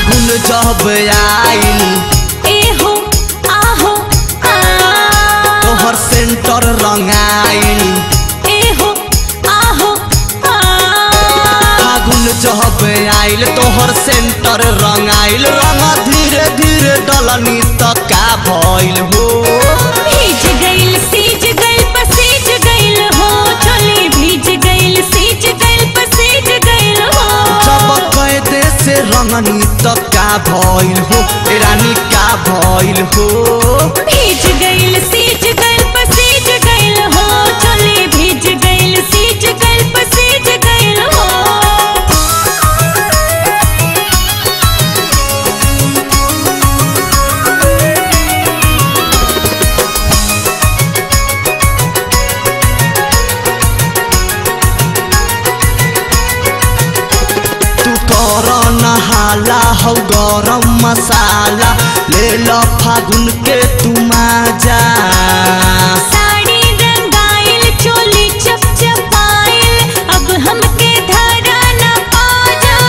फागुन जब आइल एहो आहो आ तोहर सेंटर रंगाइल एहो आहो आ फागुन जब आइल तोहर सेंटर रंगाइल रंग धीरे धीरे डलनी त का भइल हो भीज गइल सीज गइल पसीज गइल हो चली भीज गइल सीज गइल पसीज गइल हो जब कैदे से रंगनी त का भइल हो ए रानी का भइल हो भीज गइल सीज गइल पसीज गइल हो चली भीज गइल सीज गइल पसीज गइल हो तू कर नहाला हौ गरम मसाला ले ल फागुन के तू माजा साड़ी रंगाइल चोली चपचपाइल अब हमके धरा न पाजा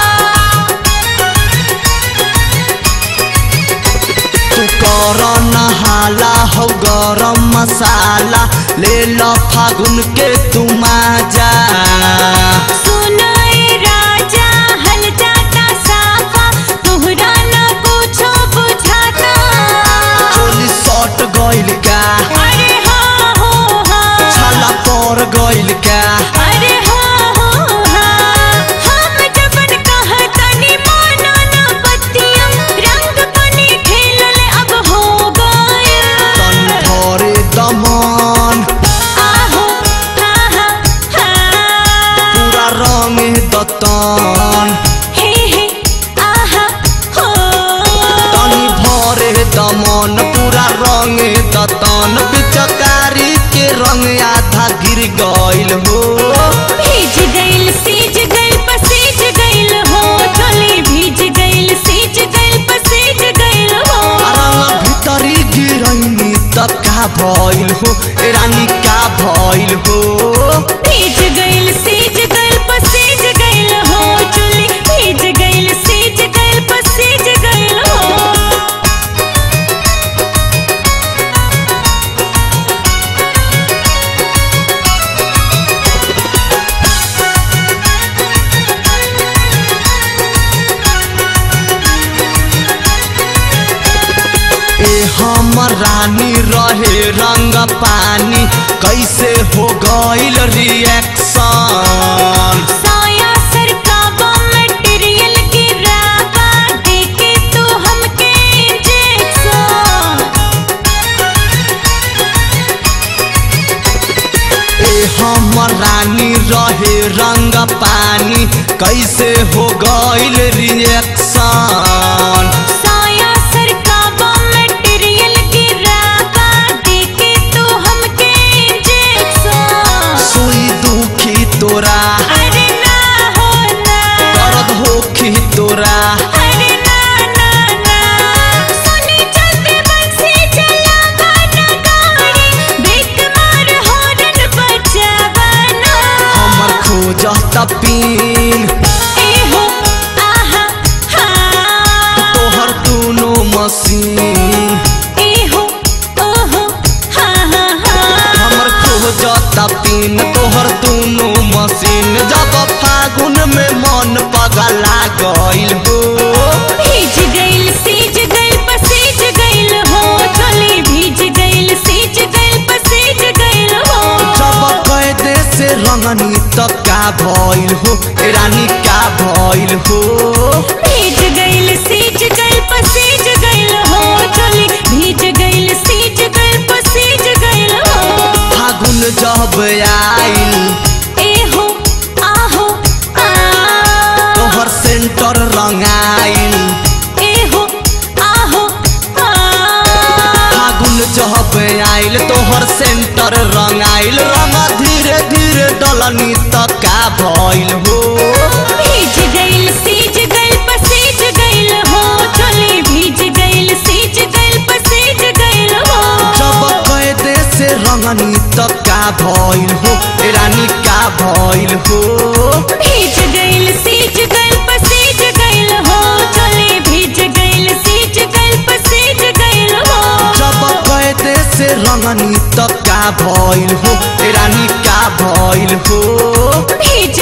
तू कर नहाला हौ गरम मसाला ले ल फागुन के तू माजा सुनाए राजा हल जाता साफा तोहरा न कुछो बुझाता चोली सट गइल का अरे हाँ हो हाँ छाला पर गइल का अरे हाँ हो हाँ हम जबन कहतनी माना ना बत्तियम रंग बनी खेलल अब हो गया तन भरे दमन आहो हाँ हाँ हाँ पूरा रंग दतन हे हे आहा हो तनी भरे दमन पूरा रंग दतन पिचकारी के रंग आधा गिर गइल हो भीज गइल सीज गइल पसीज गइल हो चली भीज गइल सीज गइल पसीज गइल हो रंग भीतरी गिरैनी त का भइल हो ए रानी का भइल हो भीज गइल सीज गइल पसीज गइल हो चली भीज गइल सीज गइल पसीज गइल हो ए हमर रानी रहे रंग पानी कैसे हो गइल रिएक्शन साया सरकावा मटेरियल गिरावा देके तू हमके इंजेक्शन ए हमर रानी रहे रंग पानी कैसे हो गइल रिएक्शन साया सरकावा मटेरियल गिरावा देके तू हमके इंजेक्शन सुई दुखी तोरा अरे ना हो ना दर्द होखी तोरा अरे ना ना ना सुनी चलते बंसी चलावा ना गाड़ी बेक मार हॉर्न बजावा ना हमर खोजत पीन एहो आहा हाँ तोहर दुनो मशीन एहो ओहो हाँ हाँ हाँ हमर खोजत पीन तोहर दुनो मशीन जब फागुन में मन पगला गइल हो भीज गइल सीज गइल पसीज गइल हो चली भीज गइल सीज गइल पसीज गइल हो जब कैदे से रंगनी त का भइल हो ए रानी का भइल हो भीज गइल सीज गइल पसीज गइल हो चली भीज गइल सीज गइल पसीज गइल हो फागुन जब आइल एहो आहो आ तोहर सेंटर रंगाइल एहो आहो आ फागुन जब आइल तोहर सेंटर रंगाइल रंग धीरे धीरे डलनी त का भइल हो भीज गइल सीज गइल पसीज गइल हो चली भीज गइल सीज गइल पसीज गइल हो जब कैदे से रंगनी त का भइल हो ए रानी का भइल हो भीज गइल सीज गइल पसीज गइल हो चली डलनी त का भइल हो ए रानी का भइल हो भेज